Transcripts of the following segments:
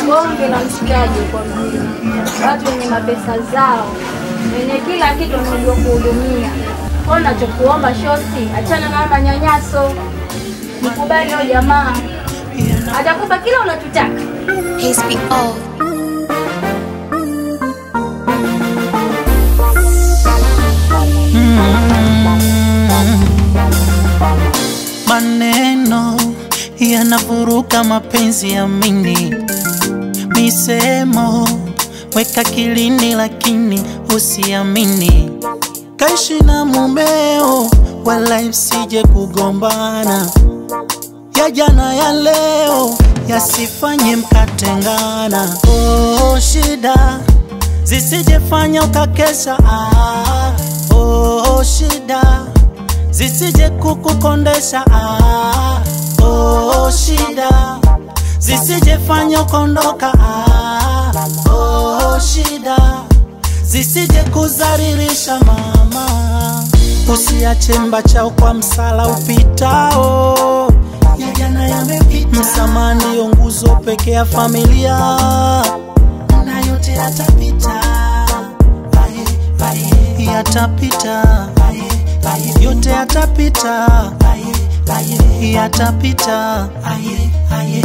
bonge la mshikaji kwa mjini, watu wenye mapesa zao, wenye kila kitu wanajua kuhudumia. Kwa nachokuomba shosti, achana na haya manyanyaso, mkubali huyo jamaa, atakupa kila unachotaka. HBO. Maneno yanavuruga mapenzi ya mini, misemo weka kilini, lakini usiamini. Kaishi na mumeo, wala msije kugombana. Ya jana ya leo yasifanye mkatengana. Oh, shida zisijefanya ukakesha. Ah, oh, shida zisije kukukondesha. Ah, oh, shida zisijefanya ukondoka. Ah, oh, shida zisije kuzaririsha mama. Usiache mbachao kwa msala upitao, ya jana yamepita. Msamaha ndiyo nguzo pekee ya familia, na yote yatapita, Aye, aye, yatapita, Aye, aye, yote yatapita, Aye, aye, yatapita, Aye, aye.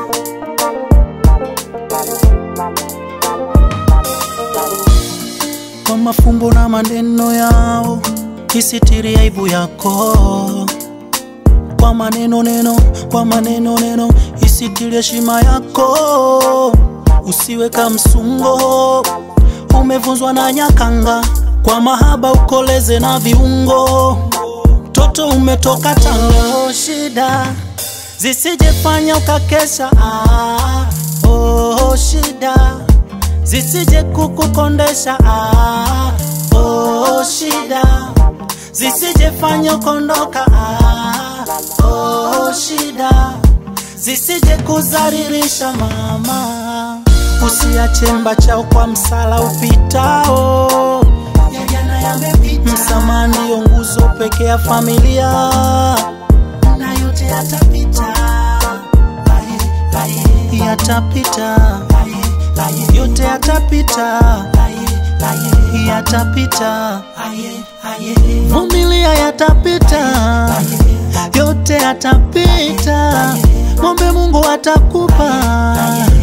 kwa mafumbo na maneno yao, isitiri aibu yako kwa maneno neno, kwa maneno neno, isitiri heshima yako. Usiwe kamsungo, umevunzwa na nyakanga, kwa mahaba ukoleze na viungo. Toto umetoka Tanga, shida zisijefanya ukakesha. Ah, oh, shida zisije kukukondesha. Ah, oh, shida zisijefanya ukondoka. Ah, oh, shida zisije kuzaririsha mama. Usiache mbachao kwa msala upitao, ya jana yamepita. Msamaha ndiyo nguzo pekee ya familia, na yote yatapita, Aye, aye, yatapita, Aye, aye, yote yatapita, Aye, aye, yatapita, Aye, aye, vumilia, yatapita, yote yatapita, mwombe Mungu atakupa